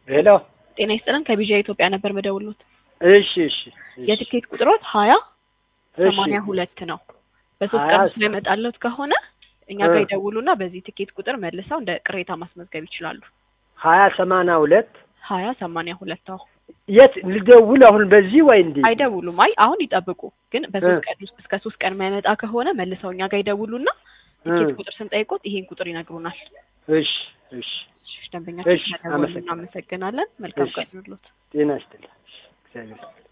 ሄሎ ጤና ይስጥልን ከቢጂአይ ኢትዮጵያ ነበር መደውሎት። እሺ እሺ እሺ። የትኬት ቁጥሮት ሀያ እሺ ሰማንያ ሁለት ነው። በሶስት ሀያ ቀን ውስጥ ላይ መጣለት ከሆነ እኛ ጋር እ ይደውሉና በዚህ ትኬት ቁጥር መልሰው እንደ ቅሬታ ማስመዝገብ ይችላሉ። ሀያ ሰማንያ ሁለት ሀያ ሰማንያ ሁለት አሁ የት ልደውል አሁን በዚህ ወይ እንዴ? አይደውሉም። አይ አሁን ይጠብቁ። ግን በሶስት ቀን ውስጥ እስከ ሶስት ቀን የማይመጣ ከሆነ መልሰው እኛ ጋር ይደውሉና ትኬት ቁጥር ስንጠይቆት ይሄን ቁጥር ይነግሩናል። እሺ እሺ እሺ፣ ደንበኛችን እሺ፣ ስለደወሉ አመሰግናለሁ። እናመሰግናለን። መልካም እሺ። ቀን ይሁንልዎት። ጤና ይስጥልኝ። እሺ፣ እግዚአብሔር ይስጥልኝ።